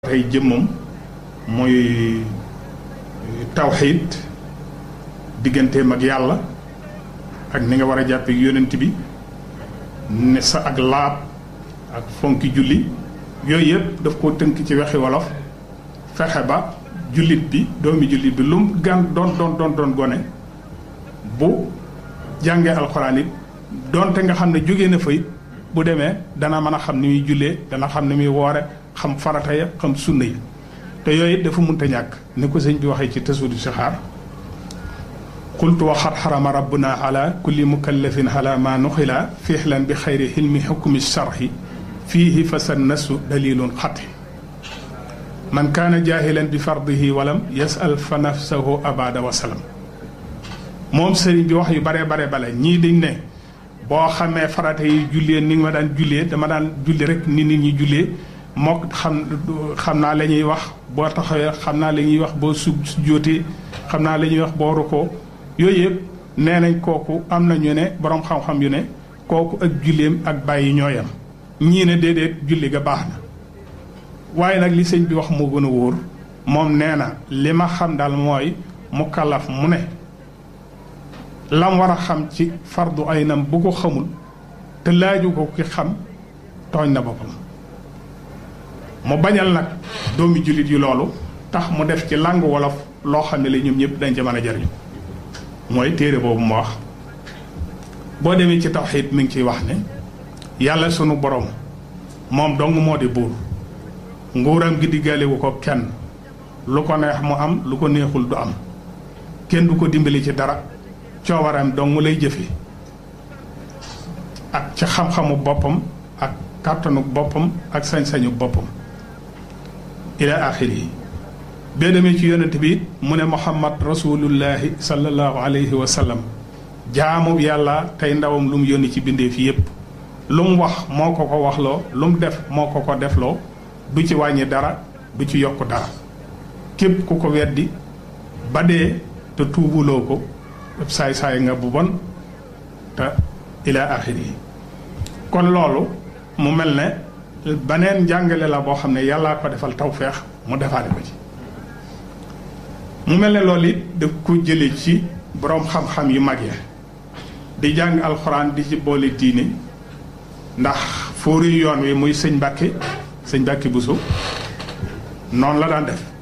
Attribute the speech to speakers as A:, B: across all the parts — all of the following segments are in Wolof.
A: tey jëmmam mooy tawxiid digganteem ak yàlla ak ni nga war a jàppee yonent bi ne sa ak laab ak fonki julli yooyu yëpp daf koo tënk ci wexi wolof fexe ba jullit bi doomi jullit bi lu mu gan doon doon doon doon gone bu jàngee alxuraan it doonte nga xam ne jóge na fa it bu demee dana mën a xam ni muy jullee dana xam ni muy woore xam farata ya xam sunna yi te yooyu it dafa munta ñàkk ni ko sëñ bi waxee ci tasudu si xaar qultu waxat xarama rabbuna ala kulli mukallafin ala ma nuxila fiixlan bi xayri xilmi xukmi sharxi fiihi fa sa nasu dalilun xati man kaana jaahilan bi fardihi walam yasal fa nafsahu abada wasalam moom sëriñ bi wax yu bare bare bale ñii dañ ne boo xamee farata yi jullee ni nga ma daan jullee dama daan julli rek ni nit ñi jullee mook xam xam naa la ñuy wax boo taxawee xam naa la ñuy wax boo su jóotee xam naa la ñuy wax boo rukkoo yooyu yëpp nee nañ kooku am na ñu ne boroom xam-xam yu ne kooku ak julleem ak bàyyi ñooyam ñii ne déedéet julli ga baax na waaye nag li sëñ bi wax moo gën a wóor moom nee na li ma xam daal mooy mu kalaf mu ne lam war a xam ci fardu ay nam bu ko xamul te laaju ko ki xam tooñ na boppam mu bañal nag doomi jullit yi loolu tax mu def ci langue wolof loo xam ne la ñoom ñëpp dañ ca mën a jariñu mooy téere boobu mu wax boo demee ci tawxiid mi ngi ciy wax ne yàlla sunu borom moom dong moo di buur nguuram gi diggaalewu ko kenn lu ko neex mu am lu ko neexul du am kenn du ko dimbali ci dara coowaram dong mu lay jëfe ak ci xam-xamu boppam ak kàttanu boppam ak sañ-sañu boppam ila axiri yi bee demee ci yonent bi mu ne muhammad rasulullahi sallallahu alayhi wa sallam jaamu yàlla tey ndawam lu mu yónni ci bindeef yépp lu mu wax moo ko ko waxloo lu mu def moo ko ko defloo du ci wàññi dara du ci yokk dara képp ku ko weddi ba dee te tuubuloo ko saay-saay nga bu bon te ila axiri yi kon loolu mu mel ne baneen njàngale la boo xam ne yàllaa ko defal tawfeex mu defaale ko ci mu mel ne loolu it daf ko jële ci boroom xam-xam yu mag ya di jàng alxuraan di ci boole diine ndax fóori yoon wi muy sëñ Mbàkke sëñ Mbàkke Buso noonu la daan def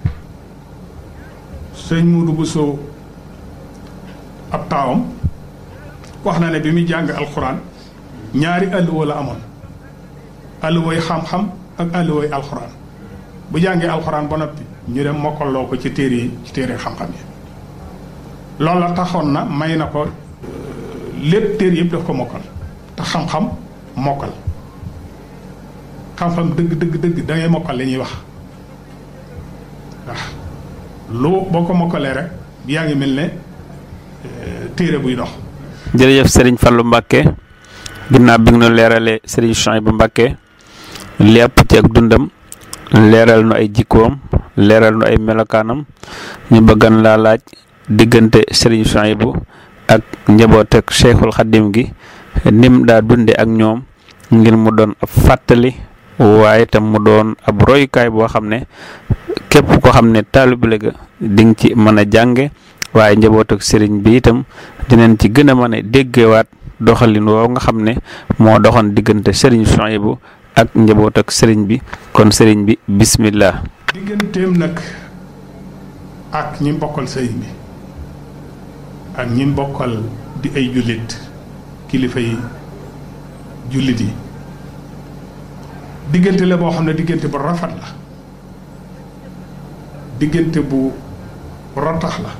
A: sëñ Muudu Buso ab taawam wax na ne bi muy jàng alxuraan ñaari alluwa la amoon alluway xam-xam ak alluway alxuraan bu jàngee alxuraan ba noppi ñu dem mokkaloo ko ci téere yi ci téere xam-xam yi loolu la taxoon na may na ko lépp téere yëpp daf ko mokkal te xam-xam mokkal xam-xam dëgg dëgg dëgg da ngay mokkal li ñuy wax waaw lu boo ko mokkalee rek yaa ngi mel ne téere buy dox.
B: jërëjëf Serigne Fallou Mbacke ginnaaw bi nga nu leeralee Serigne Chouaïbou Mbacke lépp ci ak dundam leeral nu ay jikkoom leeral nu ay melokaanam ñu bëggan laa laaj diggante Serigne Chouaïbou ak njaboot ak Cheikhul Khadim gi nim daa dunde ak ñoom ngir mu doon ab fàttali waaye tam mu doon ab royukaay boo xam ne képp ko xam ne taalibe ga di nga ci mën a jànge waaye njaboot ak sëriñ bi itam dinañ ci gën a mën a déggewaat doxalin woow nga xam ne moo doxoon diggante sëriñ Chouaïbou ak njaboot ak sëriñ bi kon sëriñ bi bismillah
A: digganteem nag ak ñi mbokkal sëriñ bi ak ñi mbokkal di ay jullit kilifa yi jullit yi diggante la boo xam ne diggante bu rafet la diggante bu rotax la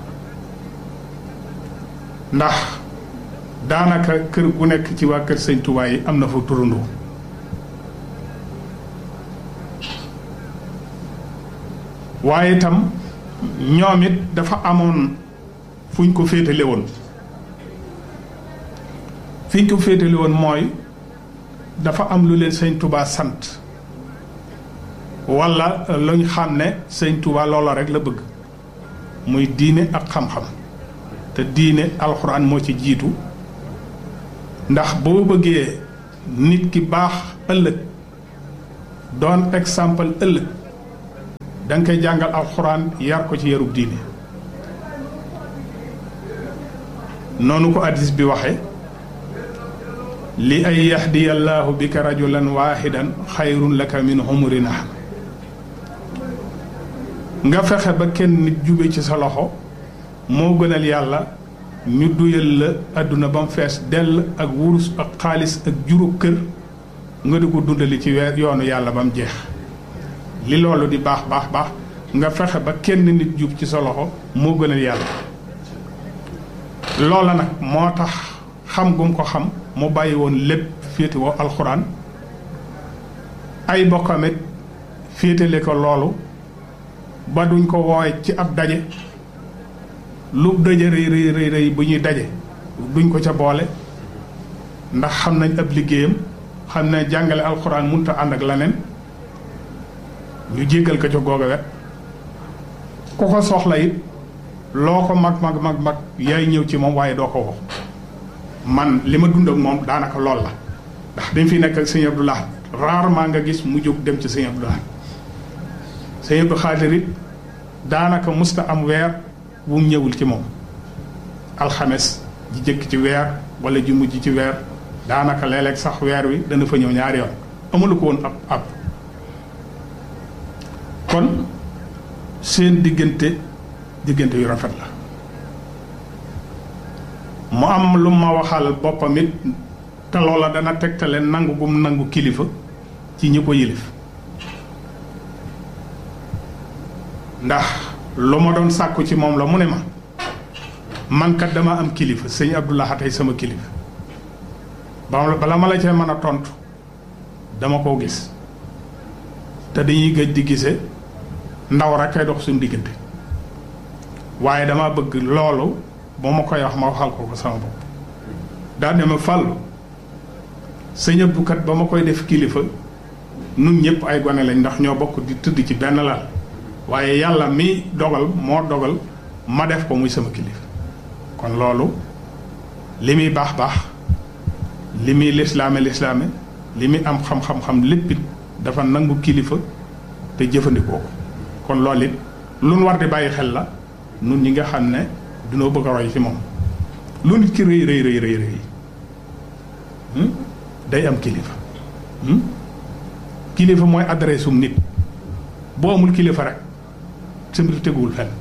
A: ndax daanaka kër gu nekk ci waa kër sëñ Tuubaa yi am na fa turandoo waaye itam ñoom it dafa amoon fuñ ko féetale woon fiñ ko féetale woon mooy dafa am lu leen sëñ Tuubaa sant walla luñ xam ne sëñ Tuubaa loola rek la bëgg muy diine ak xam-xam te diine alxuraan moo ci jiitu ndax boo bëggee nit ki baax ëllëg doon exemple ëllëg da nga koy jàngal alxuraan yar ko ci yarub diine noonu ko addis bi waxe li ay yahdiya allahu bika rajulan waaxidan xayrun laka min humuri naam nga fexe ba kenn nit jube ci sa loxo moo gënal yàlla ñu duyal la àdduna ba mu fees dell ak wurus ak xaalis ak juru kër nga di ko dundali ci weer yoonu yàlla ba mu jeex li loolu di baax baax baax nga fexe ba kenn nit jub ci sa loxo moo gënal yàlla loola nag moo tax xam gum ko xam mu bàyyi woon lépp féete woo alxuraan ay bokkamit féetale ko loolu ba duñ ko wooye ci ab daje lu daje rëy rëy rëy rëy bu ñuy daje duñ ko ca boole ndax xam nañ ab liggéeyam xam ne jàngale alxuraan munta ànd ak leneen ñu jéggal ko ca googa wet ku ko soxla it loo ko mag mag mag mag yaay ñëw ci moom waaye doo ko wax man li ma dund ak moom daanaka lool la ndax dañ fi nekk ak sëñ Abdou Lahad rarement nga gis mu jóg dem ci sëñ Abdou Lahad sëñ Abdou Xaadir it daanaka musta am weer bu mu ñëwul ci moom alxames ji jëkk ci weer wala ji mujj ci weer daanaka léeg-léeg sax weer wi dana fa ñëw ñaari yoon amulu ko woon ab ab kon seen diggante diggante yu rafet la mu am lu ma waxal boppam it te loola dana tegtale nangu gum nangu kilifa ci ñi ko yilif ndax lu ma doon sàkku ci moom la mu ne ma man kat dama am kilifa sëñ Abdou Lahad tey sama kilifa ba bala ma la cee mën a tontu dama koo gis te dañuy gëj di gise ndaw rek kay dox suñu diggante waaye dama bëgg loolu boo ma koy wax ma waxal ko ko sama bopp daa ne ma fàllu sëñ Abdou kat ba ma koy def kilifa nun ñëpp ay gone lañ ndax ñoo bokk di tëdd ci benn lal waaye yàlla mi dogal moo dogal ma def ko muy sama kilifa kon loolu li muy baax baax li muy lislaame lislaame li muy am xam-xam-xam lépp it dafa nangu kilifa te jëfandikoo ko kon loolu it lu nu war di bàyyi xel la nun ñi nga xam ne dunoo bëgg a roy ci moom lu nit ki rëy rëy rëy rëy rëy day am kilifa kilifa mooy adresse um nit boo amul kilifa rek sa mbir teguwul fenn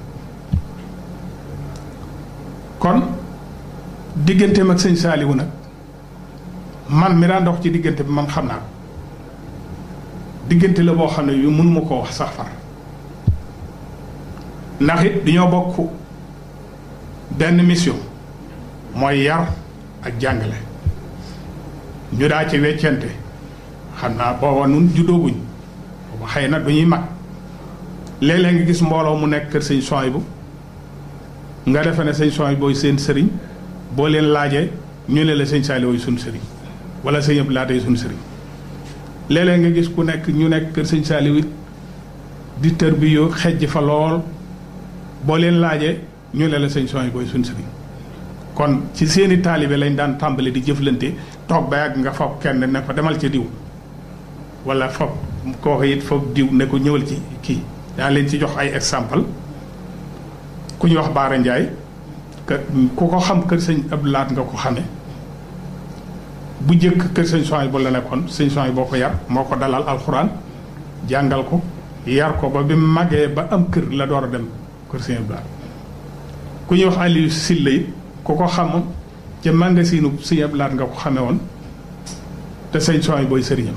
A: kon digganteem ak sëñ Saaliwu nag man mi daan dox ci diggante bi man xam naa ko diggante la boo xam ne yu mënuma koo wax sax far ndax it dañoo bokk benn mission mooy yar ak jàngale ñu daa ci weccante xam naa booba nun juddooguñ booba xëy na du ñuy mag léeg-léeg nga gis mbooloo mu nekk kër sëñ Souhaïbou nga defe ne sëñ Souhaïbou booy seen sëriñ boo leen laajee ñu ne la sëñ Saliou yi suñ sëriñ wala sëñ Abdou Lahad yi suñ sëriñ léeg-léeg nga gis ku nekk ñu nekk kër sëñ Saliou it di tër bi yoo xejj fa lool boo leen laajee ñu ne la sëñ Souhaïbou booy suñ sëriñ kon ci seeni taalibe lañ daan tàmbali di jëflante toog ba yàgg nga foog kenn ne ko demal ca diw wala foog kooku it foog diw ne ko ñëwal ci kii daa leen ci jox ay exemple ku ñu wax Baara Ndiaye kër ku ko xam kër sëñ Abdou Lahad nga ko xame bu jëkk kër sëñ Souhaïbou la nekkoon sëñ Souhaïbou boo ko yar moo ko dalal alxuraan jàngal ko yar ko ba bi mu màggee ba am kër la door a dem kër sëñ Abdou Lahad ku ñuy wax Aliou Silla it ku ko xam ca magasinu sëñ Abdou Lahad nga ko xame woon te sëñ Souhaïbou booy sëriñam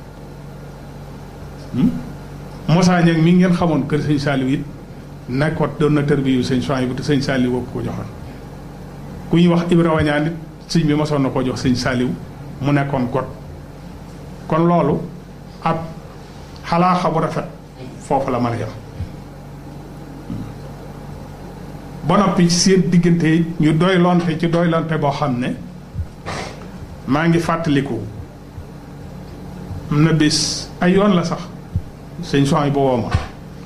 A: Moussa Niang mi ngeen xamoon kër sëñ Saliou it nekkoon doon na tër bi yu sëñ Souhaïbou te sëñ Saliou woo ko joxoon ku ñuy wax Ibra Wañaan it sëñ bi mosoon na koo jox sëñ Saliou mu nekkoon got kon loolu ab xalaaxa bu rafet foofu la mën a yem ba noppi seen diggante ñu doylonte ci doylonte boo xam ne maa ngi fàttaliku am na bis ay yoon la sax sëñ Souhaïbou woo ma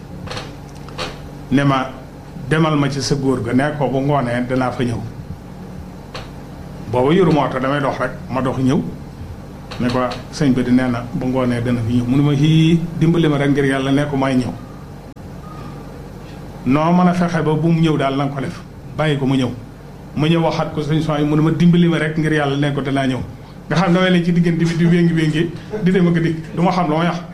A: ne ma demal ma ci sa góor ga ne ko bu ngoonee danaa fa ñëw booba yoru moo tax damay dox rek ma dox ñëw ne ko sëñ bi di nee na bu ngoonee dana fi ñëw mu ne ma xii dimbali ma rek ngir yàlla ne ko may ñëw noo mën a fexe ba bu mu ñëw daal na nga ko def bàyyi ko mu ñëw mu ñëw waxaat ko sëñ son yi mu ne ma dimbali ma rek ngir yàlla ne ko danaa ñëw nga xam ne damay leen ci diggante bi di wéngi wéngi di dem ak dikk du ma xam lu ma yax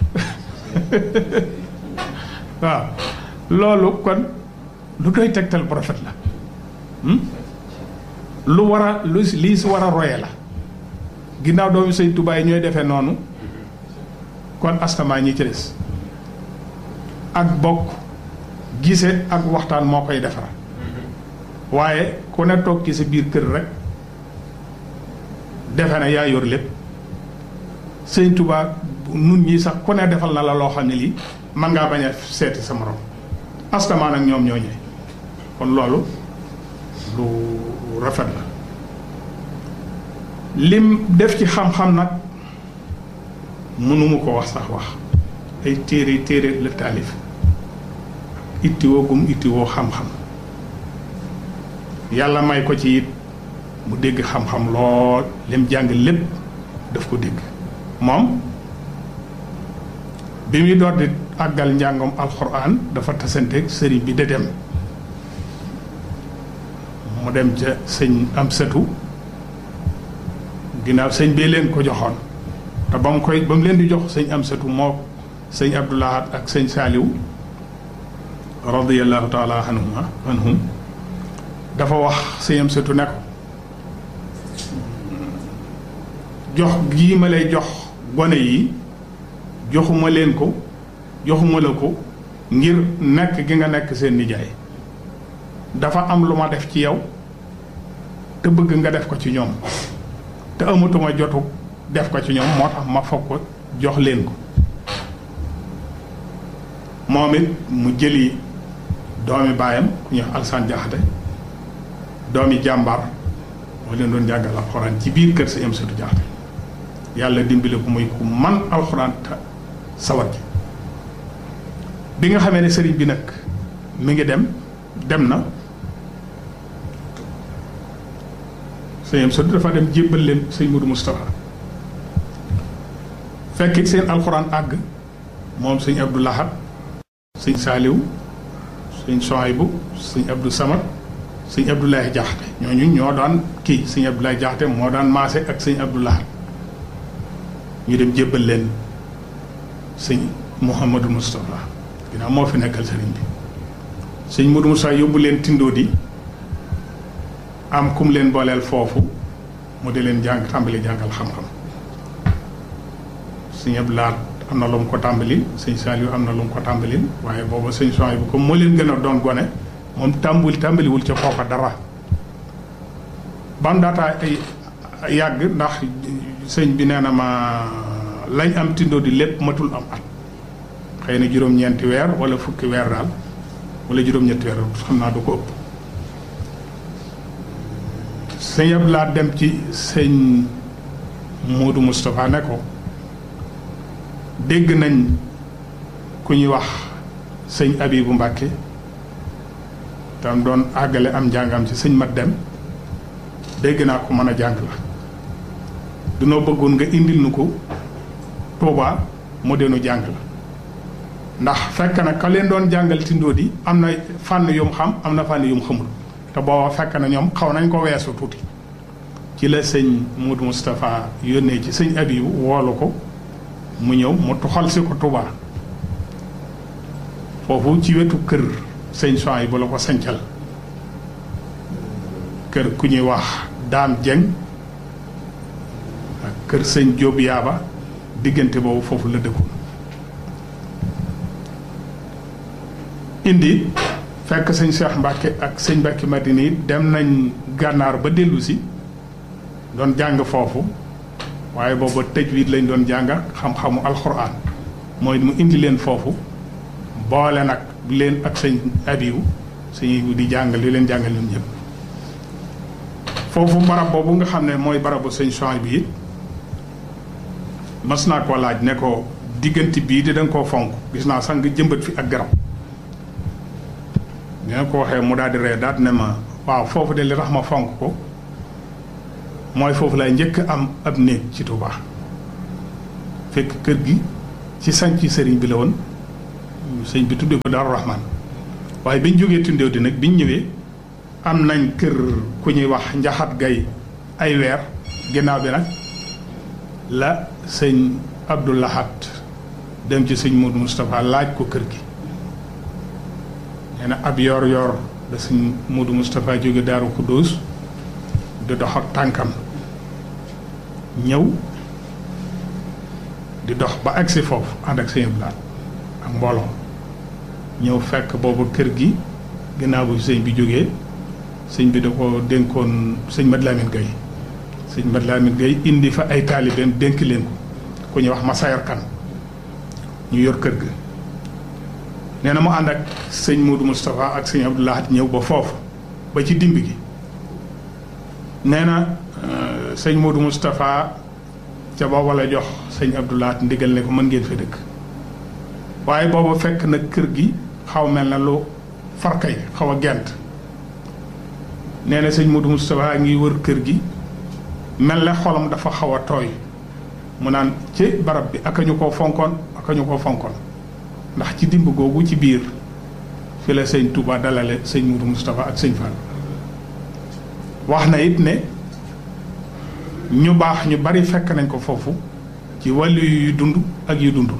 A: waaw loolu kon lu doy tegtal prophète la lu war a lu lii si war a roye la ginnaaw doomu sëñ Tuubaa yi ñooy defee noonu kon astamaa ñi ci des ak bokk gise ak waxtaan moo koy defar waaye ku ne toog ci sa biir kër rek defe na yaa yor lépp sëñ Tuubaa nun ñi sax ku ne defal na la loo xam ne lii man ngaa bañ a seeti sa morom astamaa nag ñoom ñoo ñëwee kon loolu lu rafet la lim def ci xam-xam nag mënuma ko wax sax wax ay téere téere la taalif ittiwoo gum ittiwoo xam-xam yàlla may ko ci it mu dégg xam-xam lool lim jàng lépp daf ko dégg moom bi muy door di àggal njàngam alxuraan dafa tasanteeg sëriñ bi de dem mu dem ca sëñ am sëtu ginnaaw sëñ bee leen ko joxoon te ba mu koy ba mu leen di jox sëñ am sëtu moo sëñ abdoulahat ak sëñ saaliw radiallahu taala anhuma anhum dafa wax sëñ am sëtu ne ko jox gii ma lay jox gone yi joxuma leen ko joxuma la ko ngir nekk gi nga nekk seen nijaay dafa am lu ma def ci yow te bëgg nga def ko ci ñoom te amatuma jotu def ko ci ñoom moo tax ma foog ko jox leen ko moom it mu jëli doomi baayam ku ñuy wax Alsaan Jaxate doomi jàmbar moo leen doon jàngal alxuraan ci biir kër sa am satu Jaxate yàlla dimbali ko muy ku man alxuraan te sawar ji bi nga xamee ne sëriñ bi nag mi ngi dem dem na sëñ am satu dafa dem jébbal leen sëñ Modou Moustapha fekkit seen alxuraan àgg moom sëñ Abdou Lahad sëñ Saaliw sëñ Soaybu sëñ Abdou Samad sëñ Abdoulaye Jaxate ñooñu ñoo daan kii sëñ Abdoulaye Jaxate moo daan maase ak sëñ Abdou Lahad ñu dem jébbal leen sëñ Mouhamadou Moustapha ginnaaw moo fi nekkal sëriñ bi sëñ Modou Moustapha yóbbu leen tindoo di am kum leen booleel foofu mu di leen jàng tàmbali jàngal xam-xam sëñ Abdou Lahad am na lu mu ko tàmbali sëñ Saliou am na lu mu ko tàmbali waaye booba sëñ Soy bu comme moo leen gën a doon gone moom tàmbuli tàmbaliwul ca foofa dara bam daataa ay yàgg ndax sëñ bi nee na ma lañ am tindoo di lépp matul am at xëy na juróom-ñeenti weer wala fukki weer daal wala juróom-ñetti weer xam naa du ko ëpp sëñ Abdou Lahad dem ci sëñ Modou Moustapha ne ko dégg nañ ku ñuy wax sëñ Abibu Mbàkke tam doon àggale am njàngam ci sëñ mat dem dégg naa ko mën a jàng la dunoo bëggoon nga indil nu ko Tuubaa mu deenu jàng la ndax fekk na ka leen doon jàngal tindoo di am na fànn yum xam am na fànn yum xamul te booba fekk na ñoom xaw nañ ko weesu tuuti ci la sëñ Modou Moustapha yónnee ci sëñ Abibu woolu ko mu ñëw mu tuxal si ko Touba foofu ci wetu kër sëñ Soy yi bu la ko sancal kër ku ñuy wax Daam Jeng ak kër sëñ Jóob Yaaba diggante boobu foofu la dëkkoon indi fekk sëñ Cheikh Mbacke ak sëñ Mbacke Madina yi dem nañ gànnaar ba dellu si doon jàng foofu waaye booba tajwid lañ doon jàng xam-xamu alxuraan mooy mu indi leen foofu boole nag leen ak sëñ abiwu sëñ abiwu di jàngal li leen jàngal ñoom ñëpp foofu barab boobu nga xam ne mooy barabu sëñ Soy bi it mas naa ko laaj ne ko diggante bii di da nga koo fonk gis naa sax nga jëmbat fi ak garab dina ko waxee mu daal di ree daal ne ma waaw foofu de li tax ma fonk ko mooy foofu lay njëkk am ab néeg ci Touba fekk kër gi ci sanc sëriñ bi la woon sëñ bi tuddee ko Daaru Rahman waaye biñ jógee tundéew di nag biñ ñëwee am nañ kër ku ñuy wax njaxat gay ay weer ginnaaw bi nag la sëñ Abdou Lahad dem ci sëñ Modou Moustapha laaj ko kër gi nee na ab yor yor da sëñ Modou Moustapha jóge Daaru Xuddoos di dox ak tànkam ñëw di dox ba agsi foofu ànd ak sëñ Abdou ak mbooloo ñëw fekk boobu kër gi ginnaaw bu sëñ bi jógee sëñ bi da ko dénkoon sëñ Mad Lamine Gueye sëñ Mad Lamine Gueye indi fa ay taalibeem dénk leen ko ku ñuy wax Masayar Kan ñu yor kër ga nee na mu ànd ak sëñ Modou Moustapha ak sëñ Abdou Lahad ñëw ba foofu ba ci dimb gi nee na sëñ Modou Moustapha ca booba la jox sëñ Abdou Lahad ndigal ne ko mën ngeen fa dëkk waaye booba fekk na kër gi xaw mel na lu farkay xaw a gent nee na sëñ Modou Moustapha ngi wër kër gi mel ne xolam dafa xaw a tooy mu naan ci barab bi aka ñu koo fonkoon aka ñu koo fonkoon ndax ci dimb googu ci biir fi la sëñ Touba dalale sëñ Modou Moustapha ak sëñ Fall wax na it ne ñu baax ñu bari fekk nañ ko foofu ci wàllu yu dund ak yu dundul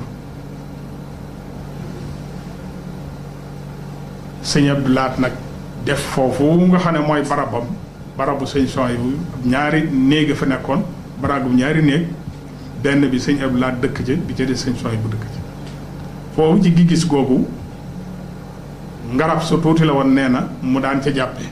A: sëñ Abdou Lahad nag def foofu nga xam ne mooy barabam barabu sëñ Souhaïbou ñaari néeg fa nekkoon barabu ñaari néeg benn bi sëñ Abdou Lahad dëkk ca bi ca des sëñ Souhaïbou dëkk ca foofu ci gis googu ngarab su tuuti la woon nee na mu daan ca jàppe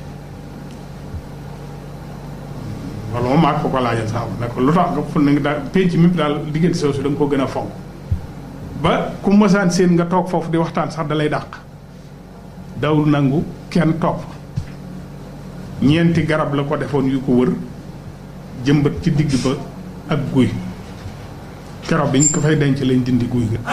A: wala moom maa ko ko laajal sax ne ko lu tax nga fu ne daal penc mi daal diggante soosu da nga ko gën a fonk ba ku mësaan seen nga toog foofu di waxtaan sax da lay dàq dawul nangu kenn topp ñeenti garab la ko defoon yu ko wër jëmbat ci digg ba ak guy keroog bi ñu ko fay denc lañ dindi guy ga